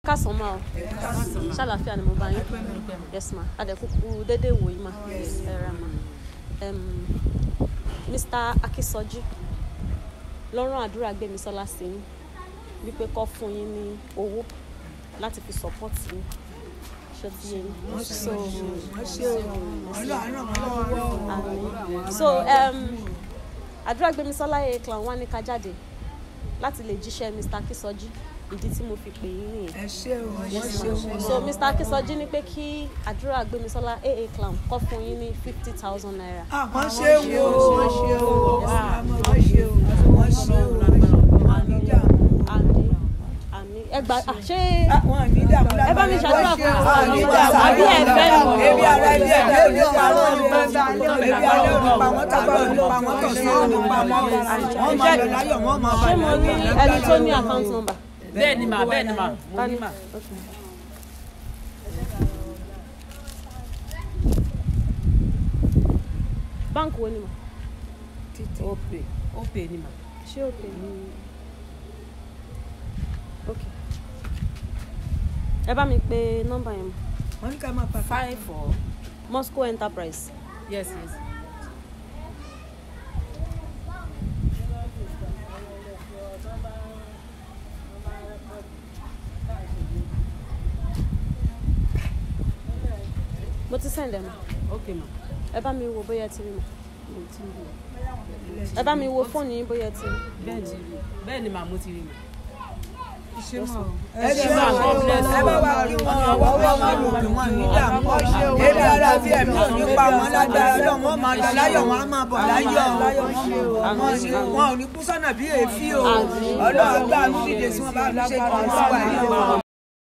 kásán máa o ṣàlàfíà ni mo bá yín yes ma adẹ̀kúkú dédé wò yín ma ẹ ra ma Em, mr akínsọjí lọ́rùn àdúrà gbémisọ́lá sí yín wípé kọ́ fún yín ní owó láti fi support yín ṣé ti yé yín so àmín. so um, àdúrà gbémisọ́lá yẹ clown wá ní ká jáde láti lè jíṣẹ́ mr akínsọjí ìdí tí mo fi pè yín nìyẹn ẹ ṣé o ẹ ṣé o so mr akínsọjí ní pé kí àdúrà gbémisọ́lá aa clown kọ́ fún yín ní fifty thousand naira. wọ́n ṣe wo wọ́n ṣe o wọ́n ṣe o wọ́n ṣe o àníjà àmì àmì ẹgbà ah, ṣé wọn ní dààmú ẹ bá mi ṣàdúrà fún wa àní dààmú àbí ẹ fẹ́ mi. ebi ara ilé ẹgbẹ́ òní pa wọn ebi ara òní pa wọn tábà òní pa wọn tọ̀sán òní pa wọn wọn máa lọ láyọ̀ wọn máa bá ṣé mo rí ẹni tó ní account number. bẹ́ẹ̀ ni mà bẹ́ẹ̀ ni mà mo ní mà. Okay. báńkì wo ni mà ó pè ó pè ni mà. ṣé o pè ní ok ẹ bá mi pe nọ́mbà yẹn mọ wọn ní ká máa pa five four moscow enterprise yes yes. mo ti send ẹ mọ ok mà ẹ bá mi wo bóyá ẹ ti rí mọ mo ti rí ẹ bá mi wo fóònù yín bóyá ẹ ti rí bẹ́ẹ̀ ti rí bẹ́ẹ̀ ni mà mo ti rí mà. ẹ ṣe máa ẹ bá wa kí wọn ọwọ́ wọn lò kí wọn ní dààmú ebi ara bí ẹ̀mí ò ní pa wọn lágbára lọ wọn máa lọ láyọ̀ wọn á máa bọ̀ láyọ̀ wọn ò ní kú sọ́nà bí èéfín o ọlọ́run gbà mí dìde sí wọn bá mi ṣe kí wọn sí wà nílé wọn.